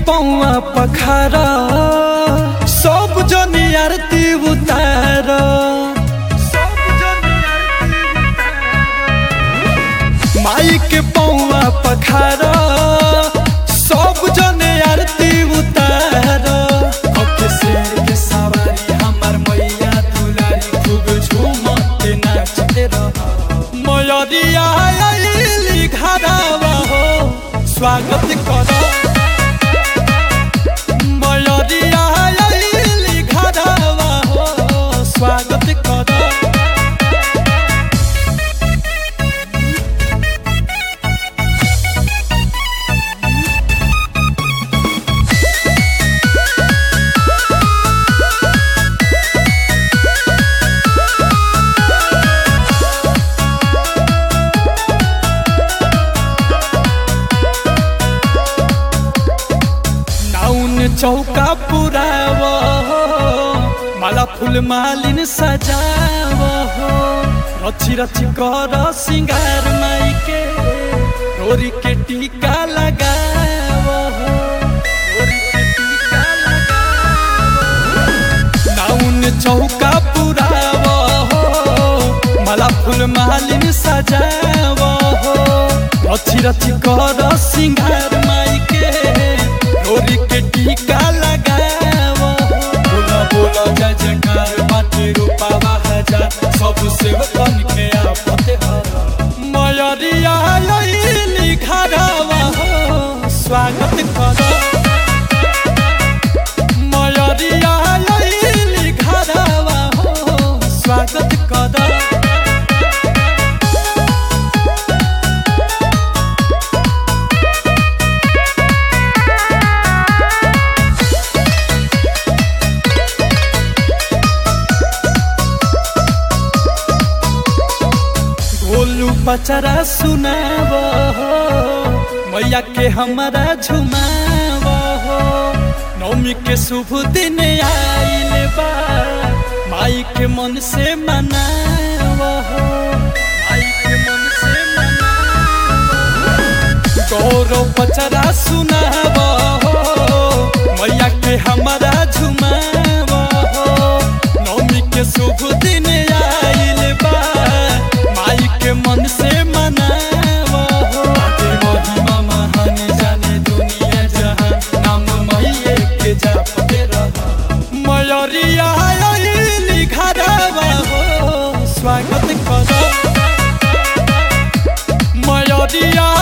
पौआ पखार सब जनी आरती उतार माई के पौआ पखार सब जने आरती उतार ओके शेर के सवारी हमर मैया दुलारी खूब झूमते नाचते रह मयरिया आइली घरवा हो स्वागत कर मयरिया आइली घरवा हो स्वागत कर नाउन चौका पुराव माला फूल मालिन सजाव रची रची कर सिंगार माई के रोरी के टीका लगाव रोरी के टीका लगाव नाउन चौका पुराव माला फूल मालिन सजाव रची रची कर सिंगार माई के रोरी के टीका लगाव बोला बोला जय जयकार बाटे रूपावा हजार सब सेवकन के आपते हर मयरिया आइली घरवा हो स्वागत कर मयरिया आइली घरवा हो स्वागत कर गोलू पचरा सुनाव हो मैया के हमारा झुमाव हो नौमी के शुभ दिन आइल बा माई के मन से मनाव हो माई के मन से मनाव गौरव पचरा सुनाव हो मैया के हमारा झुमाव हो नौमी के शुभ दिन आइल बा माई के मन से मनाव हो आगे महिमा महान जाने दुनिया जहान नाम मैये के जापते रह मयरिया आइली घरवा हो स्वागत कर मयरिया